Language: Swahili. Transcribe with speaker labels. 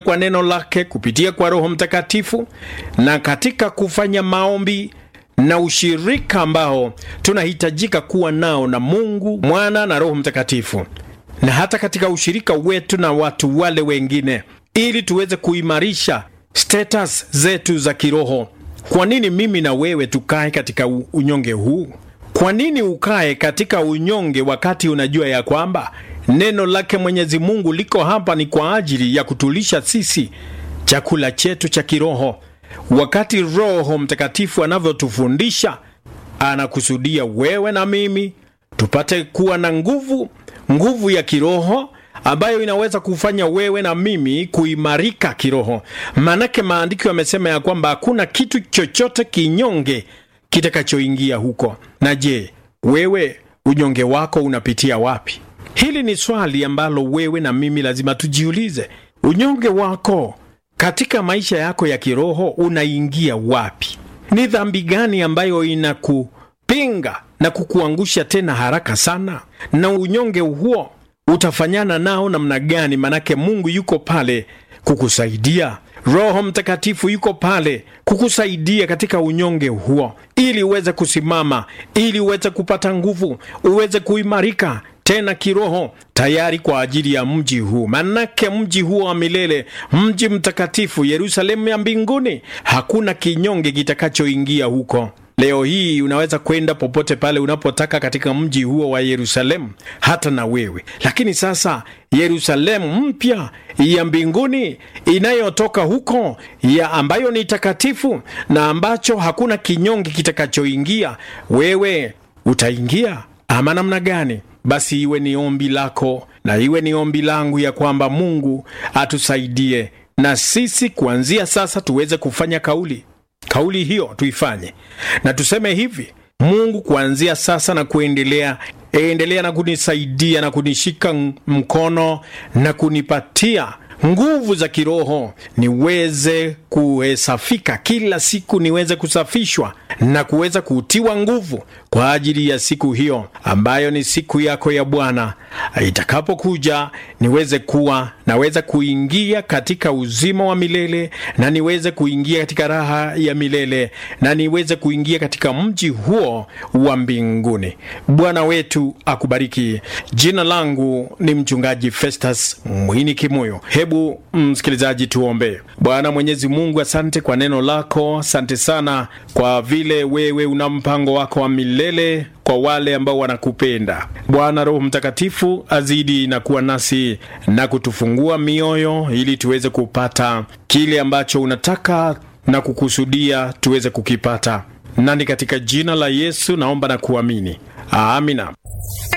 Speaker 1: kwa neno lake, kupitia kwa Roho Mtakatifu na katika kufanya maombi na ushirika ambao tunahitajika kuwa nao na Mungu Mwana na Roho Mtakatifu, na hata katika ushirika wetu na watu wale wengine, ili tuweze kuimarisha status zetu za kiroho. Kwa nini mimi na wewe tukae katika unyonge huu? Kwa nini ukae katika unyonge wakati unajua ya kwamba neno lake Mwenyezi Mungu liko hapa ni kwa ajili ya kutulisha sisi chakula chetu cha kiroho? Wakati Roho Mtakatifu anavyotufundisha, anakusudia wewe na mimi tupate kuwa na nguvu, nguvu ya kiroho ambayo inaweza kufanya wewe na mimi kuimarika kiroho. Maanake maandiko yamesema ya kwamba hakuna kitu chochote kinyonge kitakachoingia huko. Na je, wewe unyonge wako unapitia wapi? Hili ni swali ambalo wewe na mimi lazima tujiulize. Unyonge wako katika maisha yako ya kiroho unaingia wapi? Ni dhambi gani ambayo inakupinga na kukuangusha tena haraka sana? Na unyonge huo utafanyana nao namna gani? Manake Mungu yuko pale kukusaidia. Roho Mtakatifu yuko pale kukusaidia katika unyonge huo, ili uweze kusimama, ili uweze kupata nguvu, uweze kuimarika tena kiroho, tayari kwa ajili ya mji huu. Manake mji huo wa milele, mji mtakatifu, Yerusalemu ya mbinguni, hakuna kinyonge kitakachoingia huko. Leo hii unaweza kwenda popote pale unapotaka katika mji huo wa Yerusalemu, hata na wewe. Lakini sasa Yerusalemu mpya ya mbinguni inayotoka huko ya ambayo ni takatifu na ambacho hakuna kinyonge kitakachoingia, wewe utaingia ama namna gani? Basi iwe ni ombi lako na iwe ni ombi langu ya kwamba Mungu atusaidie na sisi kuanzia sasa tuweze kufanya kauli kauli hiyo tuifanye na tuseme hivi: Mungu, kuanzia sasa na kuendelea, endelea na kunisaidia na kunishika mkono na kunipatia nguvu za kiroho, niweze kuhesafika kila siku, niweze kusafishwa na kuweza kutiwa nguvu kwa ajili ya siku hiyo ambayo ni siku yako ya Bwana itakapokuja, niweze kuwa naweza kuingia katika uzima wa milele na niweze kuingia katika raha ya milele na niweze kuingia katika mji huo wa mbinguni. Bwana wetu akubariki. Jina langu ni mchungaji Festus Mwini Kimoyo. Hebu msikilizaji, tuombe. Bwana Mwenyezi Mungu, asante kwa neno lako, asante sana kwa vile wewe una mpango wako wa milele kwa wale ambao wanakupenda. Bwana Roho Mtakatifu azidi na kuwa nasi na kutufungua mioyo ili tuweze kupata kile ambacho unataka na kukusudia tuweze kukipata, nani katika jina la Yesu naomba na kuamini, amina.